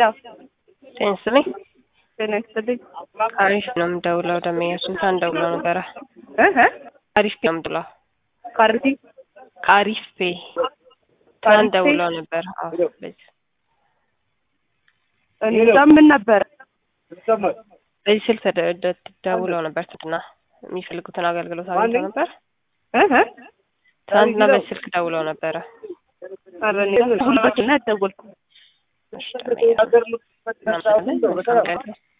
ጤና ይስጥልኝ። ጤና ይስጥልኝ። አሪፍ ነው የምደውለው። ደመኛ ሱልጣን ደውለው ነበረ። እ እ አሪፍ ነው የምደውለው። ካርቲ ከአሪፍ ፔ ትናንት ደውለው ነበር። አዎ በዚህ እኔ እዛ ምን ነበረ በዚህ ስልክ ተደ- ደውለው ነበር። ትናንትና የሚፈልጉትን አገልግሎት አግኝተው ነበር። እ እ ትናንትና በዚህ ስልክ ደውለው ነበረ። ኧረ እኔ ሁላችን ያደወልኩ እሺ፣ ደመኛ እናመሰግናለን። መልካም ቀን